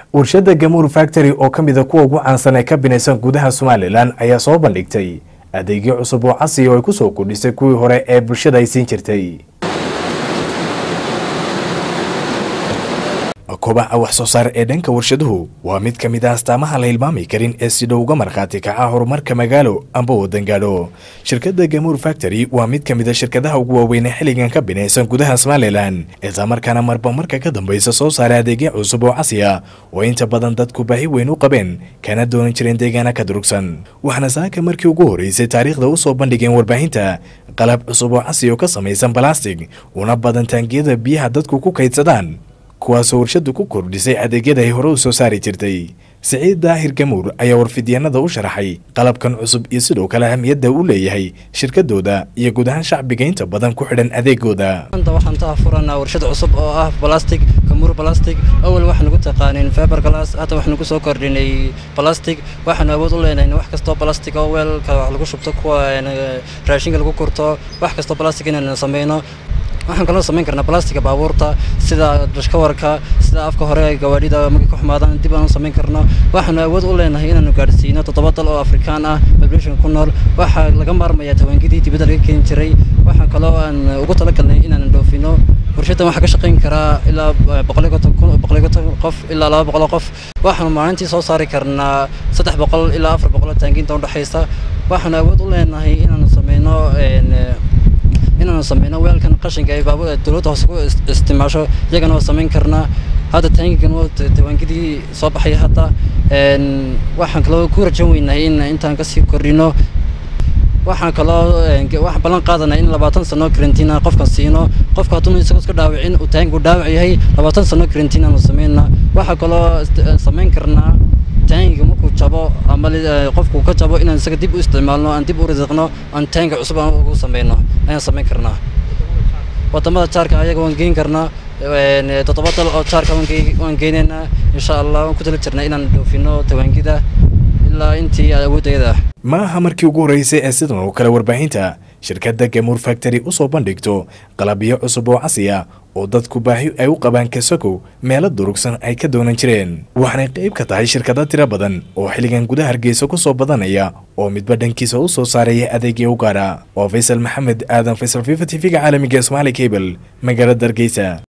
warshadda gamuur factory oo ka mida kuwa ugu caansan ee ka binaysan gudaha somalilan ayaa soo bandhigtay adeegyo cusub oo casri oo ay ku soo kordhisay kuwii hore ee bulshada ay siin jirtay kobaca wax soo saar ee dhanka warshaduhu waa mid ka mid ah astaamaha la hilmaami karin ee si dhow uga markhaati kaca horumarka magaalo amba waddan gaadho shirkadda gamuur factory waa mid ka mid a shirkadaha ugu waaweyn ee xilligan ka binaysan gudaha somalilan islamarkaana marba marka ka dambaysa soo saara adeegyo cusub oo casri ah oo inta badan dadku baahi weyn u qabeen kana doonan jireen deegaana ka durugsan waxaana saaka markii ugu horreysay taariikhda u soo bandhigeen warbaahinta qalab cusub oo casri oo ka samaysan balastig una badan taangiyada biyaha dadku ku kaydsadaan kuwaasoo warshaddu ku kordhisay adeegyada ay hore u soo saari jirtay siciid daahir gamuur ayaa warfidyaanada u sharaxay qalabkan cusub iyo sidoo kale ahamiyadda uu leeyahay shirkadooda iyo guud ahaan shacbiga inta badan ku xidhan adeegooda maanta waxaan taa furanaa warshad cusub oo ah balastic gamuur balastic awal waxaan ugu taqaanin fiber glass hadda waxaan ugu soo kordhinay balastic waxaan awood u leenahay wax kastoo balastic oo weelka wax lagu shubto kuwa raashinka lagu kurto wax kastoo balastic inaan sameyno waxaan kaloo samayn karnaa balastiga baabuurta sida dashkawarka sida afka hore gawaadhida markay ku xumaadaan dib aan u samayn karno waxaanu awood u leenahay inaanu gaadhsiino toddoba dal oo afrikaan ah population ku nool waxaa laga maarmayaa tawaangidii dibadda laga keeni jiray waxaa kaloo aan ugu talagalnay inaan dhoofino warshaddan waxaa ka shaqayn karaa ilaa boqol qof ilaa laba boqol qof waxaanu maalintii soo saari karnaa saddex boqol ilaa afar boqol taangiinta udhexaysa waxaanu awood u leenahay inaanu sameyno inaanu sameyno weelkan qashinka ay baabur dowladda hoose ku isticmaasho iyagana waa samayn karnaa hadda taangigan waa tawaangidii soo baxay hadda waxaan kaloo ku rajan weynahay in intaan kasii kordhino waxaan kaloo waxaan ballan qaadanaa in labaatan sano karantiina qofkan siino qofka hadduu isagoo iska dhaawicin uu taangigu dhaawac yahay labaatan sano karantiin aanu sameynaa waxaa kaloo samayn karnaa taangiga markuu jabo ama qofku ka jabo inaan isaga dib u isticmaalno aan dib u risiqno aan taangi cusub aan ugu sameyno ayaan samayn karnaa wadamada jaarka ayaga waan geyn karnaa toddoba dal oo jaarka waan geynaynaa insha allah waan ku tala jirnaa inaan dhoofino tawaangida ilaa intii awooddeeda ma aha markii ugu horreysay ee sidan oo kale warbaahinta shirkadda gamuur factory u soo bandhigto qalabyo cusub oo casri ah oo dadku baahi ay u qabaan kasakow meelo durugsan ay ka doonan jireen waxaanay qayb ka tahay shirkado tiro badan oo xilligan gudaha hargeysa ku soo badanaya oo midba dhankiisa u soo saaraya adeegya u gaara waa faysal maxamed aadan faysal fifa t v-ga caalamiga somaali cable magaalada hargeysa